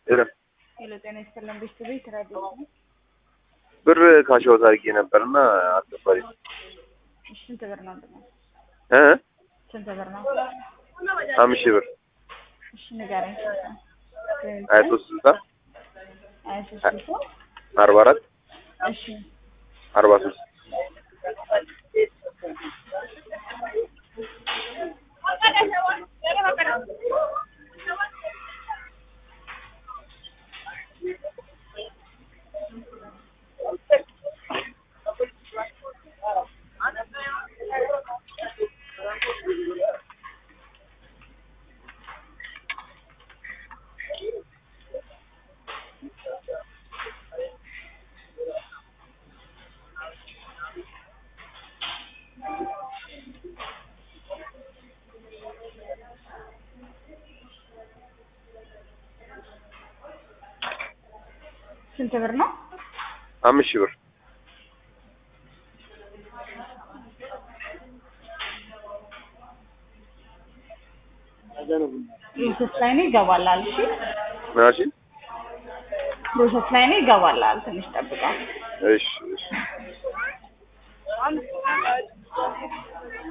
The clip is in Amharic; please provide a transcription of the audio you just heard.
ሄሎ ሄሎ ጤና ይስጥልን ቤተሰቤ ራዲዮ ነው። ብር ካሻውት አድርጌ ነበርና አስገባሪ እሺ ስንት ብር ነው ደግሞ? እ ስንት ብር ነው? አምስት ሺህ ብር እሺ ንገረኝ። ሀያ ሶስት ስልሳ ሀያ ሶስት ስልሳ አርባ አራት እሺ አርባ ሶስት ስንት ብር ነው? አምስት ሺህ ብር ፕሮሰስ ላይ ነው ይገባላል። እሺ ምናሽ ፕሮሰስ ላይ ነው ይገባላል። ትንሽ ጠብቀው። እሺ እሺ